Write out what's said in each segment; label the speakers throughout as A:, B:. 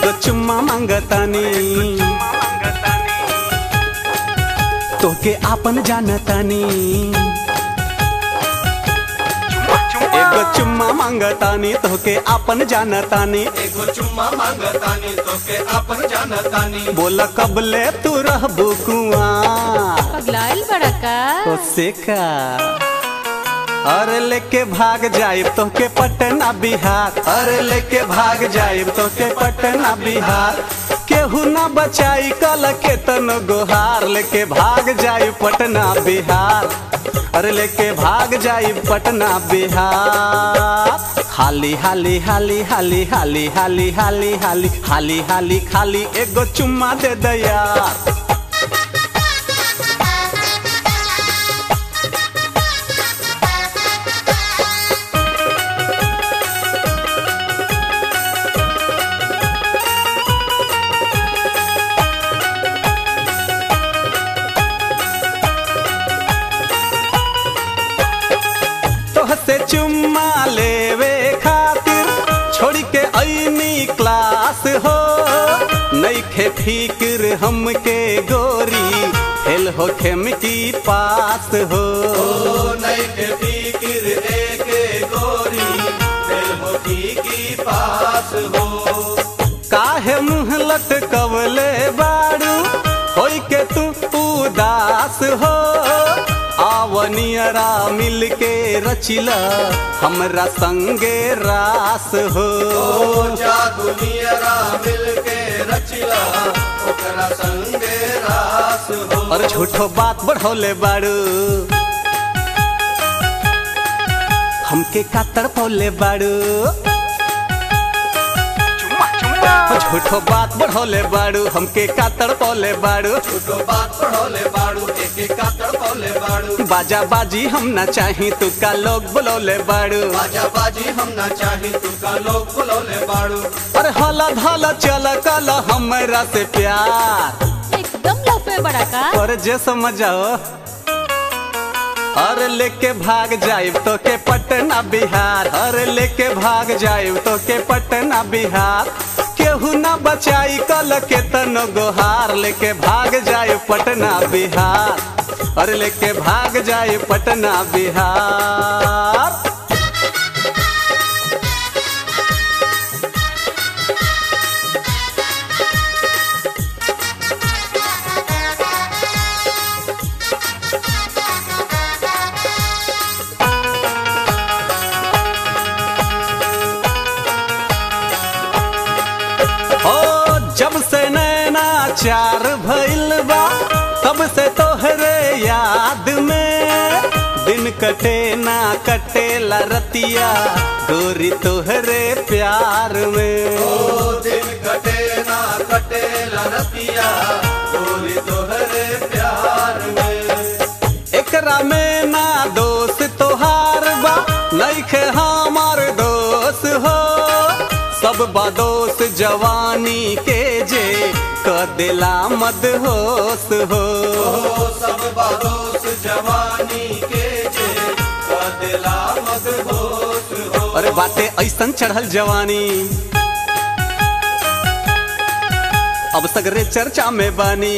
A: एगो चुम्मा मांगतानी तोके आपन जानतानी एगो चुम्मा मांगतानी तोके आपन जानतानी
B: एगो चुम्मा मांगतानी तोके अपन जानतानी
A: बोला कबले तू रहबू कुआं
C: पगलाइल बड़ा का
A: ओसे का अरे लेके भाग जाइब तोके पटना बिहार अरे लेके भाग जाइब तोके पटना बिहार केहू ना बचाई कल के तन गोहार लेके भाग जाइब पटना बिहार अरे लेके भाग जाइब पटना बिहार हाली हाली हाली हाली हाली हाली हाली हाली हाली हाली खाली एगो चुम्मा दे दया तोहसे चुम्मा लेवे खातिर छोड़ के ऐनी क्लास हो नईखे फिक्र हमके गोरी फेल हो खेम की पास हो
B: ओ नई के फिक्र एक गोरी दिल मोती की पास हो
A: काहे मुँह लटकवले बारू होई के तू उदास हो आवनियरा मिल के रचिला हमरा संगे रास हो
B: ओ जादू नियरा मिल के रचिला ओकरा संगे रास हो
A: और झूठो बात बढ़ौले बारू हमके का तड़पौले बारू झूठो बात बढ़ौले बारू हमके का तड़पौले बारू
B: झूठो बात पढ़ोले बाड़ू एक एक का तड़पौले बाड़ू
A: बाजा बाजी हम ना चाही तू का लोग बुलौले बारू
B: बाजा बाजी हम ना चाही तू का लोग बुलौले बाड़ू
A: अरे हला धला चल कल हमरा से प्यार
C: एकदम लफे बड़ा का
A: और जे समझ जाओ अरे लेके भाग जाइब तो के पटना बिहार अरे लेके भाग जाइब तो के पटना बिहार केहू ना बचाई कल के तन गोहार लेके भाग जाए पटना बिहार अरे लेके भाग जाए पटना बिहार ओ जब से नैना चार भइल बा तब से तोहरे याद में दिन कटे ना कटे ला रतिया गोरी तोहरे प्यार में
B: ओ दिन कटे ना कटे लरतिया गोरी तोहरे प्यार में
A: एकरा में ना दोष तोहार बा नइखे हमार दोष हो सब बदोस जवानी के जे क दिला मद होश हो
B: ओ सब बारोस जवानी के जे कदिला मद होश हो
A: अरे बाटे ऐसन चढ़ल जवानी अब सगरे चर्चा में बानी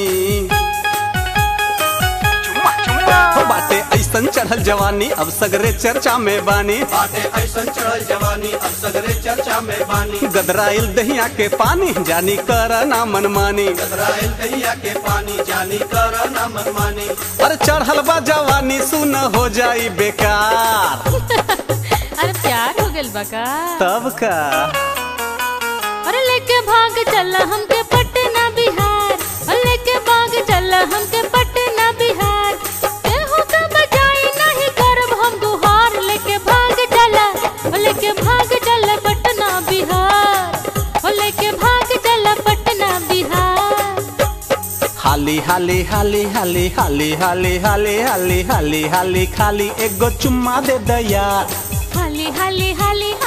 A: हो बाटे ऐसन चढ़ल जवानी अब सगरे चर्चा में बानी
B: बाटे ऐसन चढ़ल जवानी अब सगरे चर्चा में बानी
A: गदराइल दहिया के पानी जानी कर ना मनमानी
B: गदराइल दहिया के पानी जानी कर ना मनमानी
A: अरे चढ़ल बा जवानी सुन हो जाई बेकार
C: अरे प्यार हो गइल बा का
A: तब का
C: अरे लेके भाग चल हमके पटना बिहार अरे लेके भाग चल हमके पटना बिहार केहू का बजाई नहीं करब हम गुहार लेके भाग चल ओ लेके भाग चल पटना बिहार ओ लेके भाग चल पटना बिहार
A: हाली हाली हाली हाली हाली हाली हाली हाली हाली हाली खाली एगो चुम्मा दे दया
C: हाली हाली हाली